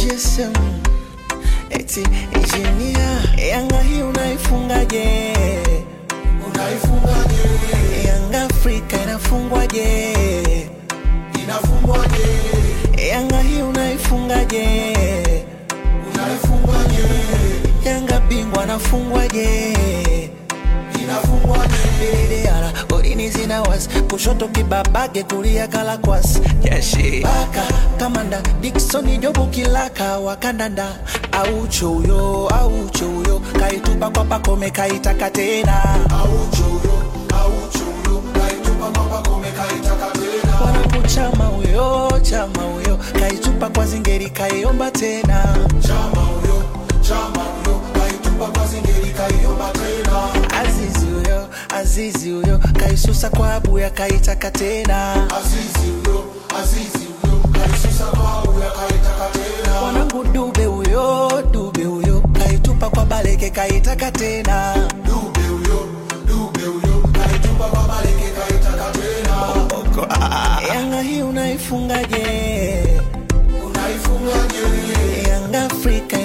GSM eti injinia Yanga hii unaifungaje? Unaifungaje? Yanga Afrika inafungwaje? Inafungwaje? Yanga hii unaifungaje? Unaifungaje? Yanga bingwa anafungwaje? Inafungwaje? Didiyara golini zina wasi kushoto kibabage kulia kalakwas jeshi baka kamanda Dickson Jobu Kilaka wakandanda aucho huyo aucho huyo kaitupa kwa pakome kaitaka tena Aucho huyo, aucho huyo, kaitupa kwa Pacome kaitaka tena. wanakuchama huyo chama huyo kaitupa kwa zingeri kaiomba tena Chama huyo, chama huyo, kaitupa kwa Zingeri kaiomba tena. Azizi huyo Azizi huyo kaisusa kwa abuya kaitaka tena Azizi huyo, Azizi huyo, kaisusa kwa Abuya kaitaka tena. mwanangu Dube huyo Dube huyo kaitupa kwa Baleke kaitaka tena Dube huyo, Dube huyo, kaitupa kwa Baleke kaitaka tena. Yanga hii unaifungaje? Unaifungaje? Yanga Afrika